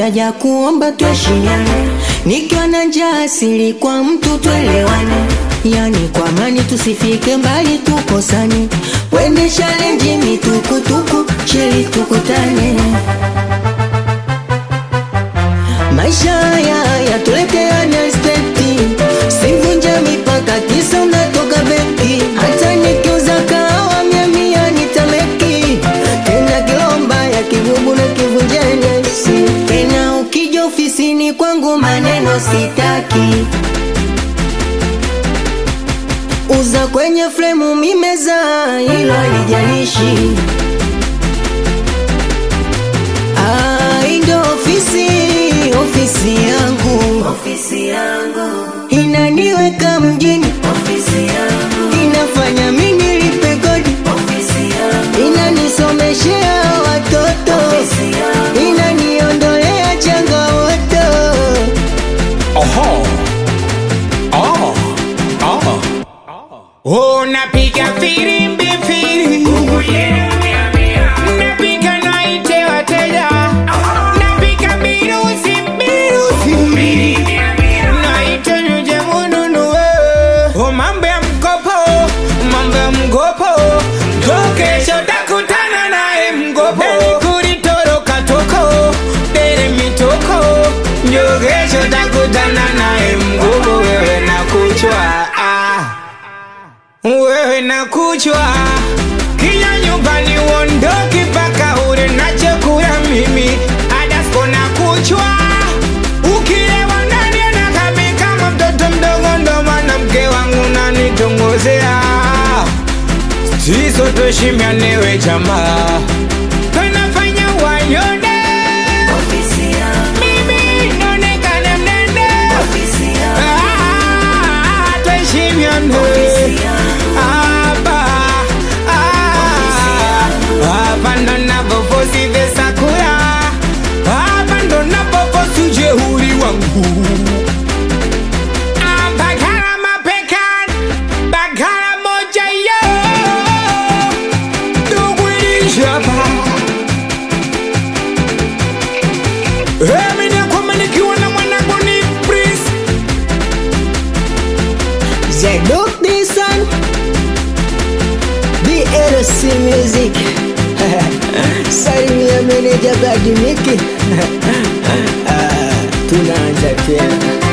chaja kuomba tuheshimiane, nikiwa na njaa asili kwa mtu tuelewane, yani kwa amani tusifike mbali tukosane, wende challenge mitukutuku chili tukutane. Maisha haya yatuletea nesteti, sivunje mipaka kisa unatoka benki. Hata nikiuza kahawa mia mia nitameki, tena kilomba ya kivubu na kivunjeni si tena. Ukija ofisini kwangu maneno sitaki, uza kwenye fremu mimeza, hilo halijalishi. Ah, hii ndo ofisi, ofisi yangu, ofisi yangu inaniweka mjini, ofisi yangu inafanya mimi nilipe kodi, ofisi yangu inanisomeshea watoto, ofisi yangu inaniondolea changamoto. Oho. Oh. Oh. Unapiga firimbi firi Napiga naite wateja Napiga mirusi mirusi Naite nuje mununue Oh, mambo ya mkopo Mambo ya mkopo Jo kesho takutana naye mkopo Deni kulitoroka toko Dere mitoko Jo kesho takutana naye mkopo Wewe na kuchwa ah wewe na kuchwa kija nyumbani uondoki mpaka ule nachokula mimi adasko na kuchwa ukilewa ndani anakami kama mtoto mdogo ndo maana mke wangu nanitongozea siso tuheshimianewe jamaa tunafanya wayone mimi naonekana mnene Ah, tuheshimiane hapa ah, hapa ndo napofosi vesakura hapa ndo napofosi ujeuri wangu Ah, Bagara mapekan bagara moja yo dugwilishapa Emi nakwama nikiwa na mwanangu ni Prince Zeduk Disan DLC Music Salimia meneja Badimiki Ah, Tunaanza tena